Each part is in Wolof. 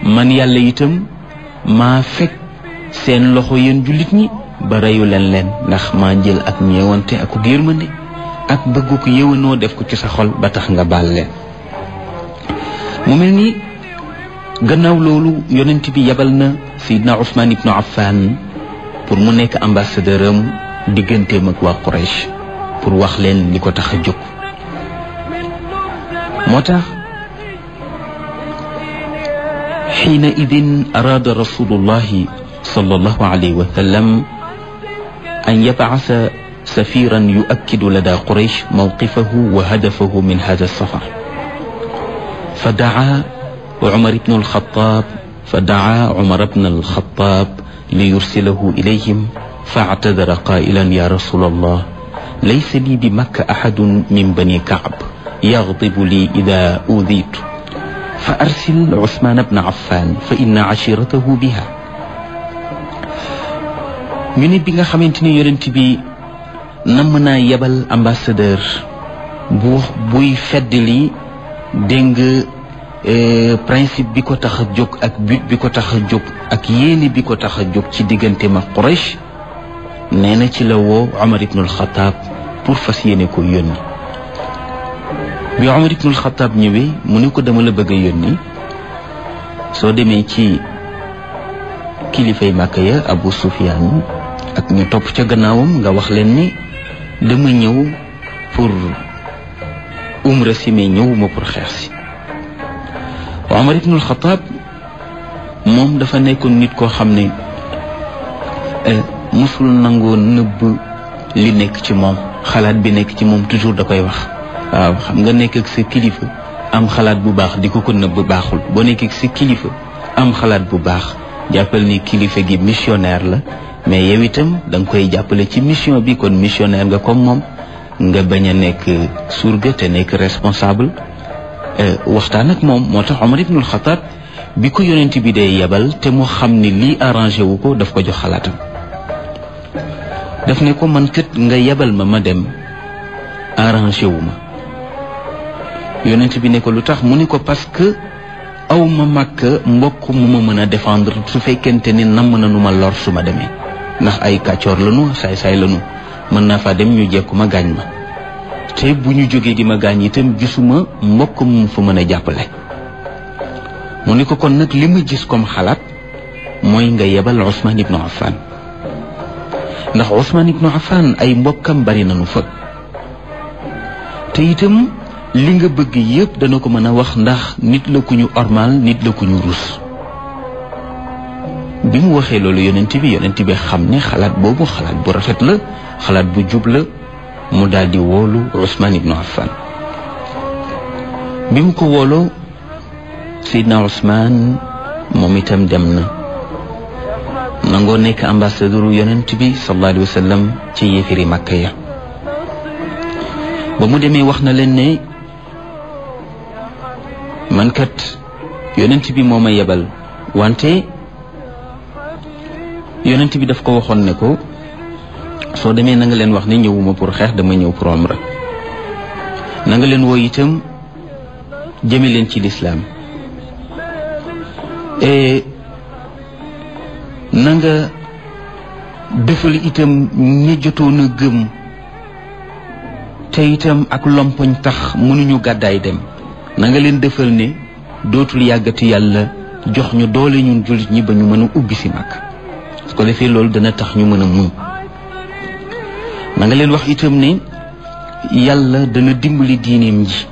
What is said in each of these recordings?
man yàlla itam maa fekk seen loxo yéen jullit ñi ba reyu leen leen ndax maa jël ak ñeewante ak yërmande ak bëgg ko yëwanoo def ko ci sa xol ba tax nga baal leen mu mel ni gannaaw loolu yonent bi yabal na Seydina Ousmane ibnu Affan pour mu nekk ambassadeur am digganteem ak waa Quraysh pour wax leen li ko tax a jóg moo tax xiina idin araada rasulullahi sallallahu alayhi wa sallam an yabcasa safiran yuakkidu lada Quraysh mawqifahu wa hadafahu min hada safar فدعا عمر بن الخطاب فدعا عمر بن الخطاب ليرسله إليهم فاعتذر قائلا يا رسول الله ليس لي بمكة أحد من بني كعب يغضب لي إذا أوذيت فأرسل عثمان بن عفان فإن عشيرته بها من بيغا خامتيني يونت بي نمنا يبل امباسادور بو بوي فدلي dégg nga principe bi ko tax a jóg ak but bi ko tax a jóg ak yéene bi ko tax a jóg ci diggante ma Quraysh nee na ci la woo Omar ibnul Xataab pour fas yéene ko yónni bi Omar ibnul Xataab ñëwee mu ne ko dama la bëgg a yónni soo demee ci kilifay Màkka ya Abu Sufyaan ak ñu topp ca gannaawam nga wax leen ni dama ñëw pour umra si mais ñëwuma pour xeex si Omar ibnul Xataab moom dafa nekkoon nit koo xam ne musul nangoo nëbb li nekk ci moom xalaat bi nekk ci moom toujours da koy wax waaw xam nga nekk ak sa kilifa am xalaat bu baax di ko ko nëbb baaxul boo nekk ak sa kilifa am xalaat bu baax jàppal ni kilifa gi missionnaire la mais yow itam da nga koy jàppale ci mission bi kon missionnaire nga comme moom nga bañ a nekk surga te nekk responsable waxtaan ak moom moo tax Omar ibnul Xataab bi ko yonent bi dee yebal te mu xam ni lii arrangé wu ko daf ko jox xalaatam daf ne ko man kët nga yebal ma ma dem arrangé wu ma yonent bi ne ko lu tax mu ni ko parce que aw ma màkk mbokk mu ma mën a défendre su fekkente ni namm na nu ma lor su ma demee ndax ay kàccoor lanu saay-saay lanu mën naa faa dem ñu jekku ma gaañ ma te bu ñu jógee di ma gaañ itam gisuma mbokk mu fa mën a jàppale mu ni ko kon nag li ma gis comme xalaat mooy nga yebal Ousmane ibnu Affan ndax Ousmane ibnu Affan ay mbokkam bari nañu fa te itam li nga bëgg yépp dana ko mën a wax ndax nit la ku ñu ormal nit la ku ñu rus bi mu waxee loolu yonent bi yonent bi xam ne xalaat boobu xalaat bu rafet la xalaat bu jub la mu daal di woolu Ousmane ibnu Affan bi mu ko wooloo Seydina Ousmane moom itam dem na nangoo nekk ambassadeur yonent bi sallallahu alayhi wa sallam ci yéefiri Makka ya ba mu demee wax na leen ne man kat yonent bi moo ma yebal wante yonent bi daf ko waxoon ne ko soo demee na nga leen wax ne ñëwuma pour xeex dama ñëw pour umra na nga leen woo itam jëme leen ci lislaam na nga defal itam ñi jotoon a gëm te itam ak lompoñ tax mënuñu gàddaay dem na nga leen defal ne dootul yàggati yàlla jox ñu doole ñun jullit ñi ba ñu mën a ubbi si mag su ko defee loolu dana tax ñu mën a muñ na nga leen wax itam ne yàlla dana dimbali diineem ji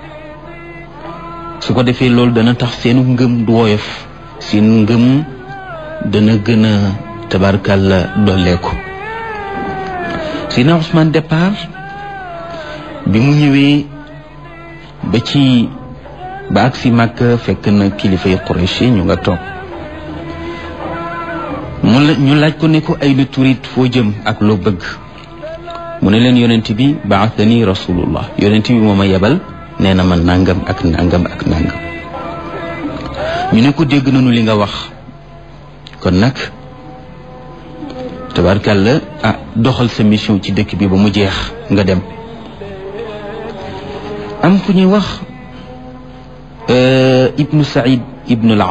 su ko defee loolu dana tax seenu ngëm du woyof seen ngëm dana gën a tabarkàlla dolleeku Seydina Ousmane départ bi mu ñëwee ba ci ba ak si Makka fekk na kilifay Quraysh ñu nga toog mu la ñu laaj ko ne ko ay lu turit foo jëm ak loo bëgg mu ne leen yonent bi baathani rasulullah yonent bi moo ma yebal nee na ma nangam ak nangam ak nangam ñu ne ko dégg nañu li nga wax kon nag tabarkàlla ah doxal sa mission ci dëkk bi ba mu jeex nga dem am ku ñuy wax ibnu saïd ibnu